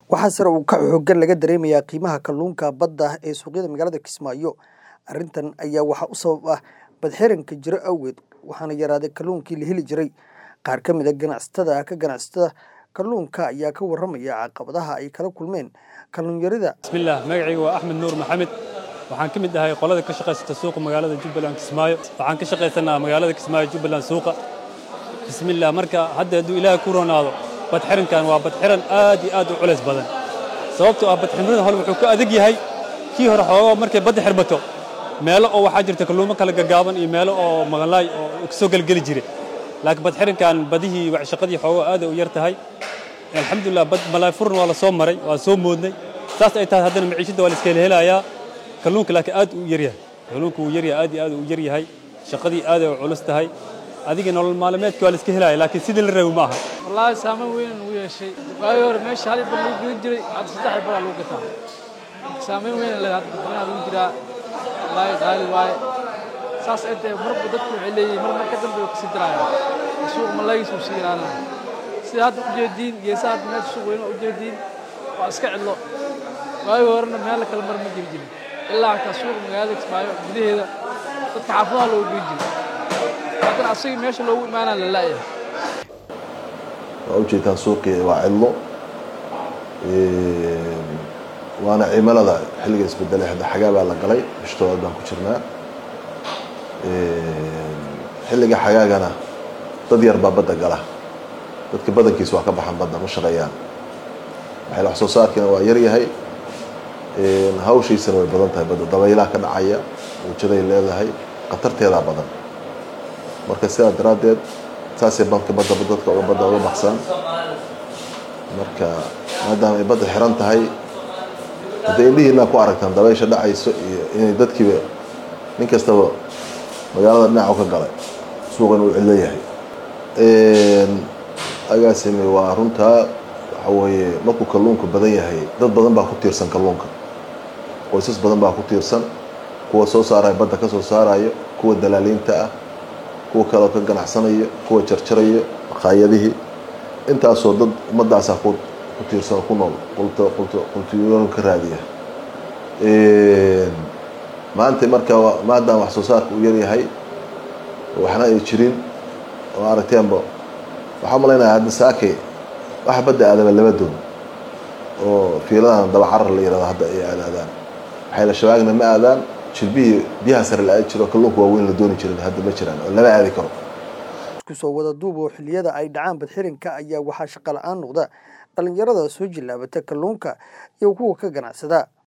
Waxaa sare u kaca xooggan laga dareemayaa qiimaha kalluunka badda ee suuqyada magaalada Kismaayo. Arrintan ayaa waxaa u sabab ah badxiranka jira awgeed, waxaana yaraaday kalluunkii la heli jiray. Qaar ka mid ah ganacsatada ka ganacsada kalluunka ayaa ka warramaya caqabadaha ay kala kulmeen kalluun yarida. bismillaah magacayga waa axmed nuur maxamed waxaan ka mid ahay qolada ka shaqaysata suuqa magaalada jubbaland kismaayo waxaan ka shaqaysanaa magaalada kismaayo jubbaland suuqa bismillaah marka hadda hadduu ilaahay ku ronaado badxirankan waa badxiran aad iyo aad u culays badan sababtoo ah badxiranada hore wuxuu ka adag yahay kii hore xoogaa markay badda xirmato meelo oo waxaa jirta kalluumo kala gaggaaban iyo meelo oo maqanlaay oo kasoo gelgeli jire laakiin badxirankan badihii shaqadii xoogaa aad u yar tahay alxamdulilah bad malaay furan waa la soo maray waa soo moodnay saas ay tahay haddana maciishadda waa la iska helayaa kalluunka laakiin aad uu yaryahay kalluunka wuu yaryahay aad iyo aad uu yaryahay shaqadii aad ay u culus tahay adiga nolol maalmeedka waa la iska helaya laakiin sidii la rabi ma aha wallaahi saameyn weyn uu yeeshay waagii hore meesha hal bal lagu gelin jiray hadda saddex bal lagu gataa saameyn weyn leh hadda badanaha lagu jiraa wallaahi qaali waaye saas ay tahay marba dadku waxay leeyihiin mar mar ka dambe way kasii darayaan suuq malaagiis uu sii yaraanaya sida hadda ujeediin geesaha hadda meesha suuq weyn ujeediin waa iska cidlo waagii horena meel kale mar ma jiri jirin ilaa xataa suuqa magaalada kismaayo gudaheeda dadka xaafadaha loogu geyn jiray haddana asagii meesha loogu imaanaa la la'yahay waa ujeedtaan suuqii waa cidlo waana cimilada xilliga isbedelay hadda xagaa baa la galay bishtoobaad baan ku jirnaa xilliga xagaagana dad yar baa badda gala dadka badankiisa waa ka baxan badda ma shaqeeyaan waxay wax soo saarkiina waa yar yahay hawshiisana way badan tahay badda dabaylaha ka dhacaya wajaday leedahay khatarteedaa badan marka sidaa daraaddeed saasay badka badda dadka uga badda uga baxsan marka maadaama ay badda xiran tahay hadda indhihiinaa ku aragtaan dabaysha dhacayso iyo inay dadkiiba nin kastaba magaalada dhinacu ka galay suuqan uu cidlo yahay agaasime waa runtaa waxa weeye markuu kalluunka badan yahay dad badan baa ku tiirsan kalluunka qoysas badan baa ku tiirsan kuwa soo saaraya badda ka soo saarayo kuwa dalaaliinta ah kuwa kaleo ka ganacsanayo kuwa jarjarayo maqaayadihii intaasoo dad ummadaasaa ku ku tiirsan ku nool qultiyoon ka raadiya maanta marka maadaama wax soo saarka uu yaryahay waxna ay jirin oo aragteenba waxaa malaynaya hadda saake waxa badda aadaba laba doon oo fiiladan daba carar la yirahdo hadda ay aadaadaan waxayla shabaagna ma aadaan jilbihii biyaha sare la aadi jiro kalluunka waaweyn la dooni jirin hadda ma jiraan oo lama aadi karo isku soo wada duub oo xilliyada ay dhacaan badxiranka ayaa waxaa shaqo la-aan noqda dhalinyarada soo jillaabata kalluunka iyo kuwa ka ganacsada